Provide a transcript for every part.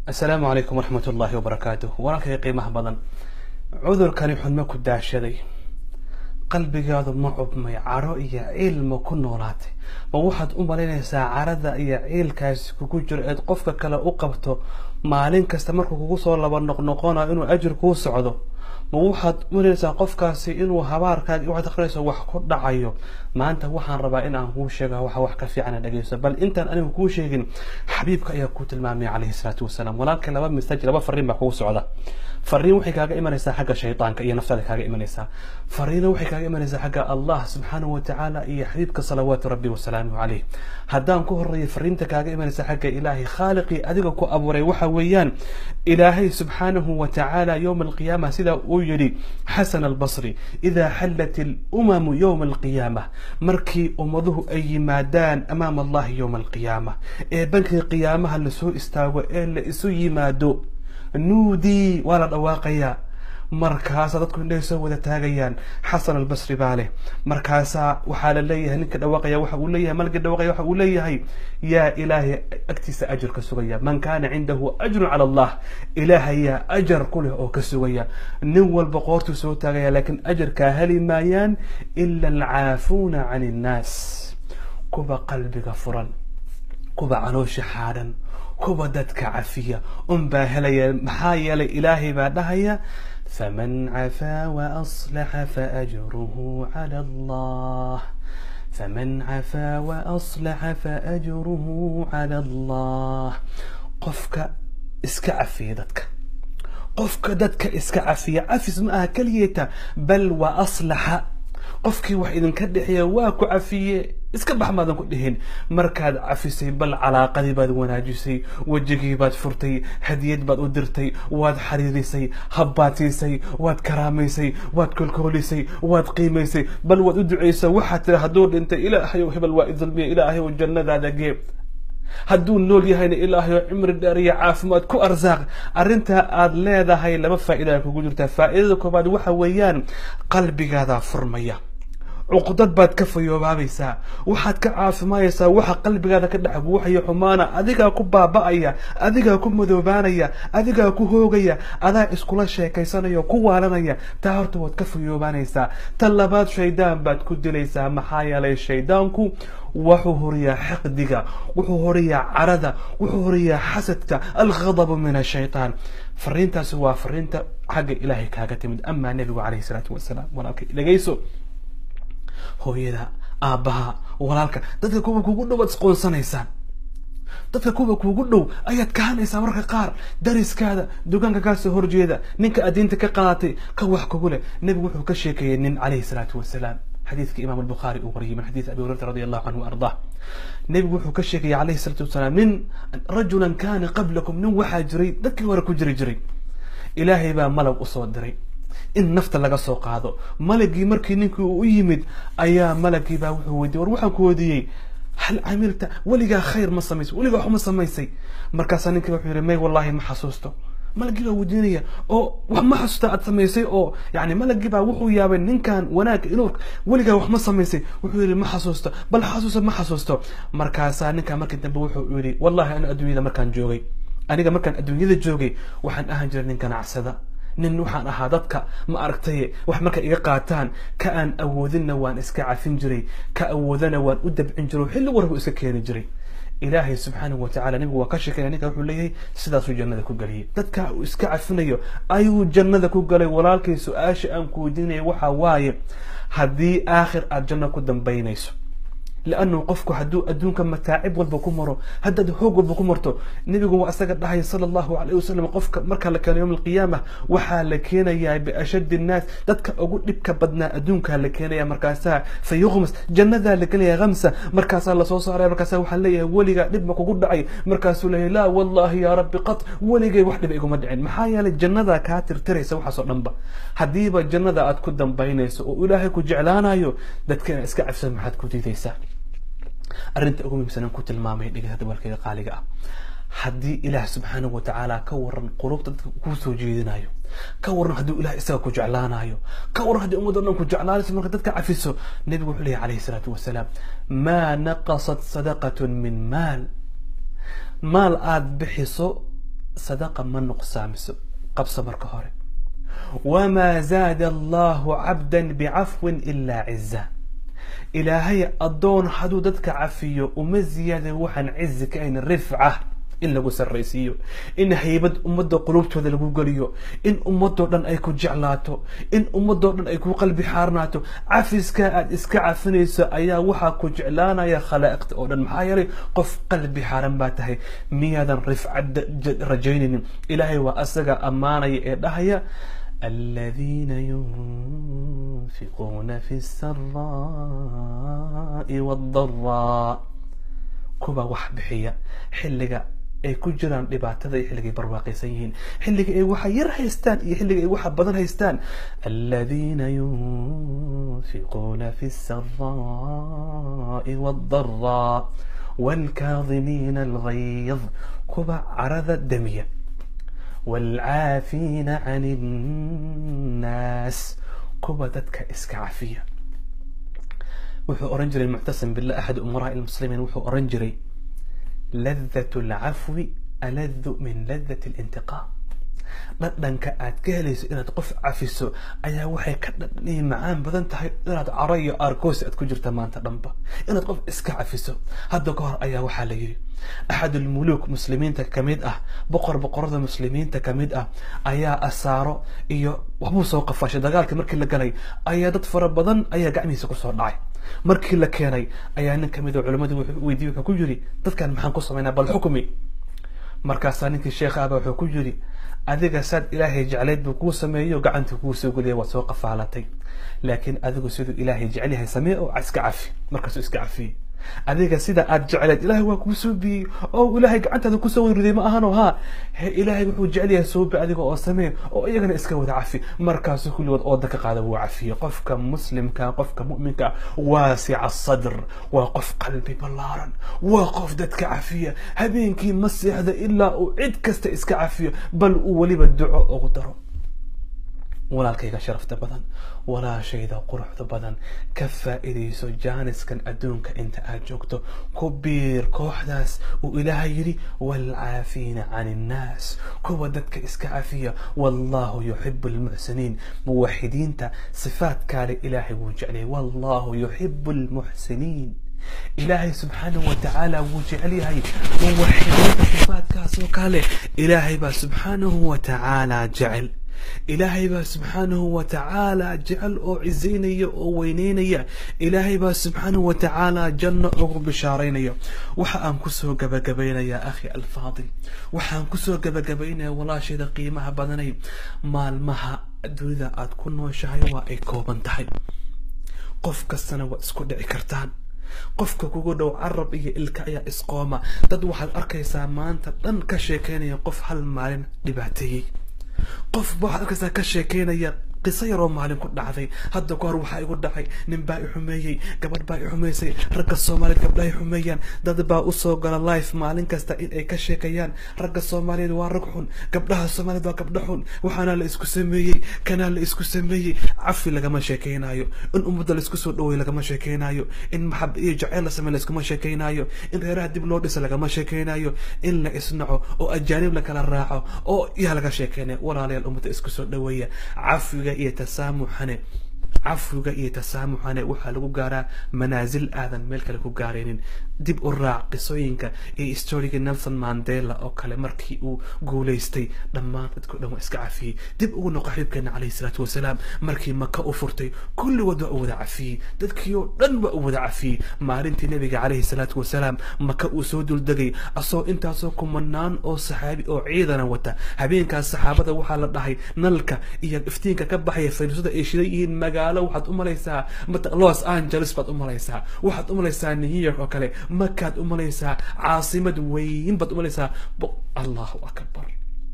asalaamu calaykum waraxmat ullaahi wabarakaatuh walaalkay qiimaha badan cudurkani xunma ku daashaday qalbigaadu ma cubmay caro iyo ciil ma ku noolaatay ma waxaad u malaynaysaa carada iyo ciilkaasi kugu jiro eed qofka kale u qabto maalin kasta markuu kugu soo laba noqnoqonayo inuu ajir kuu socdo ma waxaad u malaynaysaa qofkaasi inuu habaarkaaga waxaad akrinayso wax ku dhacayo maanta waxaan rabaa in aan kuu sheega waxa wax ka fiican dhegeyso bal intaan anigu kuu sheegin xabiibka ayaa kuu tilmaamay calayhi salaatu wasalaam walaalka laba message laba fariin baa kugu socda fariin waxay kaaga imanaysaa xagga shaytaanka iyo naftaada kaaga imanaysaa fariina waxay kaaga imanaysaa xagga allah subxaanahu watacaala iyo xabiibka salawaatu rabbi wasalaamuhu caleyh haddaan ku horeeyo fariinta kaaga imanaysa xagga ilaahay khaaliqii adiga ku abuuray waxa weeyaan ilaahay subxaanahu watacaala yowma alqiyaama sida uu yidhi xasan albasri idaa xallat ilumamu yowma alqiyaama markii ummaduhu ay yimaadaan amaama allahi yowma alqiyaama ee bankii qiyaamaha lasoo istaago ee la isu yimaado nuudii waa la dhawaaqayaa markaasaa dadku indhahay soo wada taagayaan xasan albasri baa leh markaasaa waxaa la leeyahay ninka dhawaaqaya waxa uu leeyahay malkii dhawaqaya waxa uu leeyahay yaa ilaahay agtiisa ajar ka sugaya man kaana cindahu ajrun cala allah ilaahayaa ajar ku leh oo ka sugaya nin walba qoortuu soo taagaya laakiin ajarkaa heli maayaan ila alcaafuuna can innaas kuwa qalbiga furan kuwa caloosha xaadhan kuwa dadka cafiya unbaa helaya maxaa yeelay ilaahay baa dhahaya faman cafaa waaslaxa faajruhu cala allah faman cafaa waaslaxa faajruhu cala allah qofka iska cafiya dadka qofka dadka iska cafiya cafis ma aha keliyeeta bal wa aslaxa qofkii wax idinka dhexeeya waa ku cafiye iska bax maadan ku dhihin markaad cafisay bal calaaqadii baad wanaajisay wejigii baad furtay hadiyad baad u dirtay waad xariirisay habbaad siisay waad karaamaysay waad kolkoolisay waad qiimaysay bal waad u ducaysay waxaad tiri hadduu dhintay ilaahayow hebel waa idulmiya ilaahayow jannadaada gee hadduu nool yahayna ilaahayo cimri dheer iyo caafimaad ku arsaaq arrintaa aad leedahay laba faa'iida kugu jirtaa faa'idada koobaad waxa weeyaan qalbigaadaa furmaya cuqdad baad ka fayoobaabeysaa waxaad ka caafimaayaysaa waxa qalbigaada ka dhex guuxaya xumaana adigaa ku baaba'aya adigaa ku madoobaanaya adigaa ku hoogaya adaa iskula sheekaysanaya ku waalanaya taa horta waad ka fayoobaanaysaa ta labaad shaydaan baad ku dilaysaa maxaa yeelay shaydaanku wuxuu horiyaa xaqdiga wuxuu horiyaa carada wuxuu horiyaa xasadka alghadabu min ashaytaan fariintaasi waa fariinta xagga ilaahay kaaga timid amaa nebigu calayhi salaatu wasalaam walaalka dhegayso hooyada aabbaha walaalka dadka kuwa kugu dhow waad isqoonsanaysaan dadka kuwa kuugu dhow ayaad kahanaysaa marka qaar dariskaada dugaanka kaasoo horjeeda ninka adiinta ka qaadatay ka wax kugu leh nebigu wuxuu ka sheekeeyey nin calayhi salaatu wasalaam xadiidka imaam albukhaari uu wariyay min xadiid abi hurayrata radi allahu canhu ardah nebigu wuxuu ka sheegayay calayhi salaatu wasalaam nin rajulan kaana qablakum nin waxaa jiray dadkii hore ku jiri jiray ilaahay baa malag usoo diray in nafta laga soo qaado malagii markii ninkii uu u yimid ayaa malagii baa wuxuu weydiiyey war waxaan ku weydiiyey hal camilta weligaa khayr ma samaysay weligaa wax ma samaysay markaasaa ninkii wuxuu yihi may wallahi ma xasuusto malagii baa weydiinaya oo wax ma xasuusta aad samaysay oo yani malagii baa wuxuu yaabay ninkan wanaagga inuu weligaa wax ma samaysay wuxuu yihi ma xasuusto bal xasuusta ma xasuusto markaasaa ninkaa markii dambe wuxuu yihi wallahi ana adduunyada markaan joogay aniga markaan adduunyada joogay waxaan ahaan jiray nin ganacsada nin waxaan ahaa dadka ma aragtaye wax markay iga qaataan ka aan awoodinna waan iska cafin jiray ka awoodana waan u dabcin jiray xilli warbu iska keeni jiray ilaahay subxaanahu watacala nabigu waa ka sheekaya ninka wuxuu leeyahay sidaasuu jannada ku geliyay dadka uu iska cafinayo ayuu jannada ku galay walaalkay su-aasha aan ku weydiinaya waxa waaye haddii aakhir aada janno ku dambaynayso لأنه قفك هدو أدونك متاعب والبكمرو هدد هوق والبكمرتو نبي قوة أساق الله صلى الله عليه وسلم قفك مركا لك يوم القيامة وحا لكينا يا بأشد الناس دتك أقول لبك بدنا أدونك لكينا يا مركاسا فيغمس جنة ذلك يا غمسة مركاسا الله صوصا على مركاسا وحليا وليغا لبك وقول دعي مركاسو له لا والله يا ربي قط وليغا وحدة بيقوم مدعين محايا للجنة ذا كاتر تري سوحا صور نمبا هديبا الجنة ذا أتكدن بينيسو وإلهي كو جعلانا يو دتك اسكا عفسا محاد كو تيتيسا arrinta ugu muhiimsanan ku tilmaamay dhegeysta dabalkayga qaaliga ah haddii ilaah subxaanahu watacaala ka waran qulubta dadka kuu soo jeedinayo ka waran hadduu ilaah isaga ku jeclaanayo ka waran haddii ummadda dhan ku jeclaanayso marka dadka cafiso nebigu wuxuu leeyahy calayhi salaatu wasalaam maa naqasat sadaqatun min maal maal aada bixiso sadaqa ma nuqsaamiso qabso marka hore wamaa zaada allahu cabdan bicafwin ilaa ciza ilaahay addoon hadduu dadka cafiyo uma ziyaada waxaan cizi ka ayn rifca in lagu sarraysiiyo in haybad ummadda qulubtooda lagu geliyo in ummadoo dhan ay ku jeclaato in ummadoo dhan ay ku qalbi xaarnaato cafiska aad iska cafinayso ayaa waxaa ku jeclaanaya khalaa'iqta oo dhan maxaa yeelay qof qalbi xaaran baa tahay miyaadan rifcad rajaynaynin ilaahay waa asaga ammaanaya ee dhahaya الذين ينفقون في السراء والضراء kuba wax bixiya xilliga ay ku jiraan dhibaatada iyo xilliga ay barwaaqaysan yihiin xilliga ay waxa yar haystaan iyo xilliga ay waxa badan haystaan aladiina yunfiquuna fi السراء والضراء والكاظمين الغيظ kuba carada damiya والعافين عن الناس kuba dadka iska cafiya wuxuu oran jiray muctasim billah axad umaraء المسلimiin wuxuu oran jiray laذة الcafwi aladu min laذة الانtiqاam dhadhanka aad ka helayso inaad qof cafiso ayaa waxay ka dhadhaniyi macaan badan tahay inaad caro iyo aargoosi aad ku jirta maanta dhanba inaad qof iska cafiso hadda ka hor ayaa waxaa la yidhi axad ulmuluuk muslimiinta kamid ah boqor boqorada muslimiinta kamid ah ayaa asaaro iyo waxbuu soo qafashay dagaalkii markii la galay ayaa dad fara badan ayaa gacmihiisa kusoo dhacay markii la keenay ayaa nin kamid a culimadii weydiiye wuxuu ku yidhi dadkan maxaan ku samaynaa bal xukmi markaasaa ninkii sheekha ahba wuxuu ku yidhi adiga saad ilaahay jeclayd buu kuu sameeyo gacantii kuu soo geliya waad soo qafaalatay laakiin adigu siduu ilaahay jecel yahay samee oo iska cafi markaasuu iska cafiyey adiga sida aad jecleed ilaahay waa kuu soo biyey oo ilaahay gacantaada kusoo weyriday ma ahano ha he ilaahay wuxuu jecel yahay soobi adiga oo samee oo iyagana iska wada cafi markaasuu kulligood ooda ka qaada wuu cafiyey qofka muslimka qofka mu'minka waasica sadr waa qof qalbi ballaaran waa qof dadka cafiya habeenkii ma seexda ilaa uu cid kasta iska cafiyo bal uu weliba duco ugu daro walaalkayga sharafta badan walaashayda quruxda badan ka faa'iidayso jaaniskan adduunka inta aad joogto ku biir kooxdaas uu ilaahay yidhi waalcaafiina can innaas kuwa dadka iska cafiya wallahu yuxibu almuxsiniin muwaxidiinta sifaadkaale ilaahay wuu jeclayay wallahu yuxibu almuxsiniin ilaahay subxaanahu watacaala wuu jecel yahay muwaxidiinta sifaadkaas oo kale ilaahay baa subxaanahu watacaala jecel ilaahay baa subxaanahu watacaala jecel oo cizaynaya oo weyneynaya ilaahay baa subxaanahu watacaala janno ugu bishaaraynaya waxa aan kusoo gabagabaynayaa akhi alfaadil waxaan kusoo gabagabaynaya walaashayda qiimaha badanay maalmaha dunida aad ku nooshahay waa ay kooban tahay qof kastana waad isku dhici kartaan qofka kugu dhow carab iyo ilka ayaa isqooma dad waxaad arkaysaa maanta dhan ka sheekeynaya qof hal maalin dhibaateeyey qof waxaad arkaysaa ka sheekeynaya qiso yaroo maalin ku dhacday hadda ka hor waxaa igu dhacay nin baa i xumeeyey gabadh baa i xumaysay ragga soomaaliyeed gabdhaha i xumeeyaan dad baa usoo gala life maalin kasta in ay ka sheekayaan ragga soomaaliyeed waa rag xun gabdhaha soomaaliyeed waa gabdha xun waxaana la isku sameeyey kanaa la isku sameeyey cafi lagama sheekeynayo in ummadda la isku soo dhaweey lagama sheekeynayo in maxab iyo jaceyl la samey laiskuma sheekeynayo in reeraha dib loo dhisa lagama sheekeynayo in la isnaco oo ajaanib la kala raaco oo yaa laga sheekeynaya walaalayaal ummadda isku soo dhaweeya cafiga iyo tasaamuxane cafwiga iyo tasaamuxane waxaa lagu gaaraa manaasil aadan meel kale ku gaaraynin dib u raac qisooyinka iyo storygii nelson mandela oo kale markii uu guulaystay dhammaan dadkao dhan waa iska cafiyey dib ugu noqo xibkeena calayhi salaatu wasalaam markii maka u furtay kulligood waa u wada cafiyey dadkii oo dhan waa u wada cafiyey maalintii nabiga calayhi salaatu wasalaam maka uu soo duldegay asagoo intaasoo kumanaan oo saxaabi oo ciidana wata habeenkaas saxaabada waxaa la dhahay nalka iyo iftiinka ka baxaya faynuusada ay shidan yihiin magaalo waxaad u malaysaa los angeles baad u malaysaa waxaad u malaysaa new york oo kale makaad u malaysaa caasimad weyn baad u malaysaa allahu akbar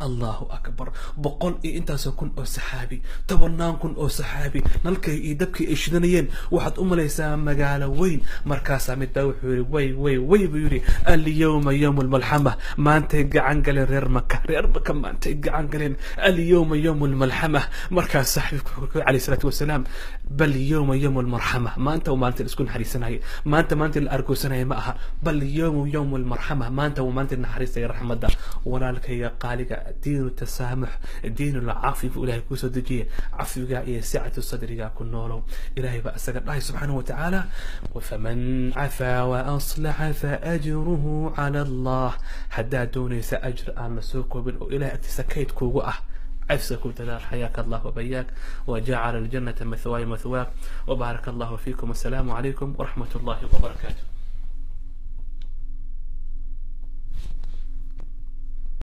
allahu akbar boqol iyo intaasoo kun oo saxaabi tobannaan kun oo saxaabi nalkay iyo dabkii ay shidanayeen waxaad u malaysaa magaalo weyn markaasaa midbaa wuxuu yidhi way way way buu yidhi alyawma yawm almalxama maantay gacan galeen reer maka reer maka maantay gacan galeen alyawma yawm almalxama markaas saxaabika wuxuu alayhi salaatu wasalaam bal yawma yawm almarxama maanta waa maalinta la isku naxariisanayay maanta maanta la argoosanaya ma aha bal yawmu yawm almarxama maanta waa maalinta naxariista iyo raxmadda walaalkayga qaaliga diinu tasaamux diinu lcafi buu ilahay kusoo dejiye cafiga iyo sicatu sadriga ku noolow ilahay baa isaga dhahay subxaanahu watacaala faman cafaa waaslaxa faajruhu cala allah haddaad doonaysa ajr aan la soo koobin oo ilahay agtiisa kayd kuugu ah عفسك وتدار حياك الله وبياك وجعل الجنة مثواي مثواك وبارك الله فيكم والسلام عليكم ورحمة الله وبركاته